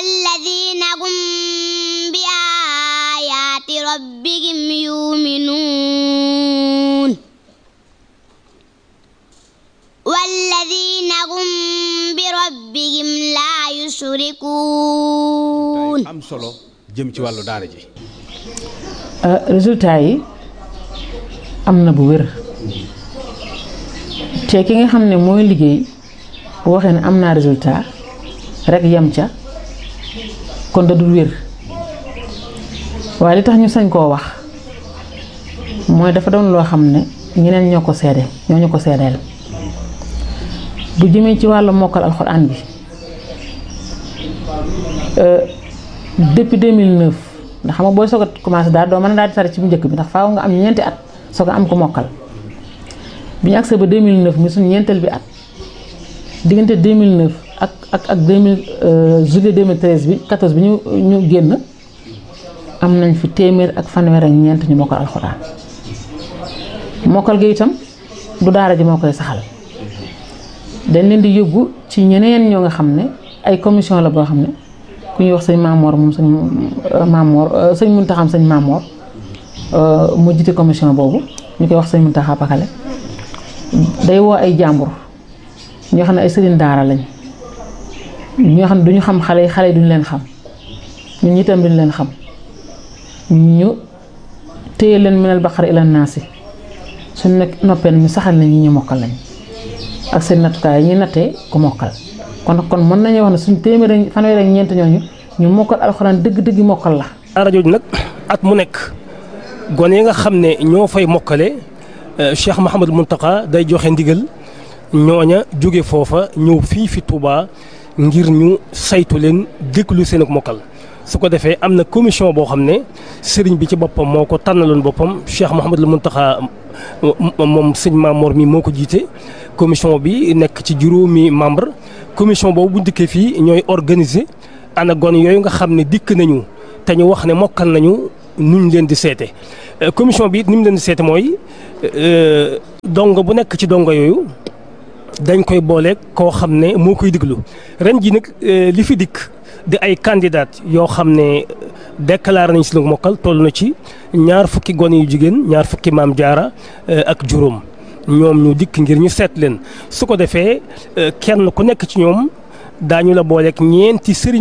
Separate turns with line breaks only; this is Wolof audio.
والذين هم بآيات ربهم يؤمنون والذين هم بربهم لا يشركون
am solo jëm ci wàllu daara ji
résultat yi am na bu wér te ki nga xam ne mooy liggéey bu waxee ne am naa résultat rek yem ca kon da dul wér waaye li tax ñu sañ koo wax mooy dafa doon loo xam ne ñeneen ñoo ko seede ñoo ñu ko seedeel bu jëmee ci wàllu mokkal alxuraan bi depuis 2009 ndax xam nga booy soog a commencé daal doo mën a daal di tari ci bu njëkk bi ndax faaw nga am ñeenti at soog a am ko mokkal bi ñu agsee ba 2009 mi suñu ñeenteel bi at diggante 2009 ak ak ak 2000 juillet 2013 bi 14 bi ñu ñu génn am nañ fi téeméer ak fanweer ak ñeent ñu mokkal alxuraan mokkal gi itam du daara ji moo koy saxal dañ leen di yóbbu ci ñeneen ñoo nga xam ne ay commission la boo xam ne ku ñuy wax sëñ Maamoor moom sëñ Maamoor sëñ Muntaxa sëñ Maamoor mu jiite commission boobu ñu koy wax sëñ Muntaxa Pakale day woo ay jàmbur ñoo xam ne ay sëriñ daara lañ ñoo xam ne duñu xam xale yi xale yi duñu leen xam ñun itam duñu leen xam ñu téye leen minal baqara ila naasi suñ nekk noppee ñu saxal nañ ñi ñu mokkal lañ ak seen nattukaay yi ñuy nattee ku mokkal kon kon mën nañu wax ne suñ téeméer fanweer ak ñeent ñooñu ñu mokkal alxuraan dëgg-dëgg mokkal la.
daara jooju nag at mu nekk gone yi nga xam ne ñoo fay mokkale Cheikh Mouhamadou Mountakha day joxe ndigal ñooña jóge foofa ñëw fii fi Touba ngir ñu saytu leen déglu seen ak mokkal. su ko defee am na commission boo xam ne sëriñ bi ci boppam moo ko tànnaloon boppam Cheikh Mouhamadou Mountakha moom sëñ Mamor mi moo ko jiite commission bi nekk ci juróomi membre commission boobu bu dikkee fii ñooy organiser ana gon yooyu nga xam ne dikk nañu te ñu wax ne mokkal nañu nuñ leen di seete commission bi it ni mu leen di seete mooy dongo bu nekk ci dongo yooyu dañ koy booleeg koo xam ne moo koy diglu ren ji nag li fi dikk di ay candidat yoo xam ne déclaré nañ si lu mokkal toll na ci ñaar fukki gone yu jigéen ñaar fukki maam jaara ak juróom ñoom ñu dikk ngir ñu seet leen su ko defee kenn ku nekk ci ñoom daañu la booleeg ñeenti sëriñ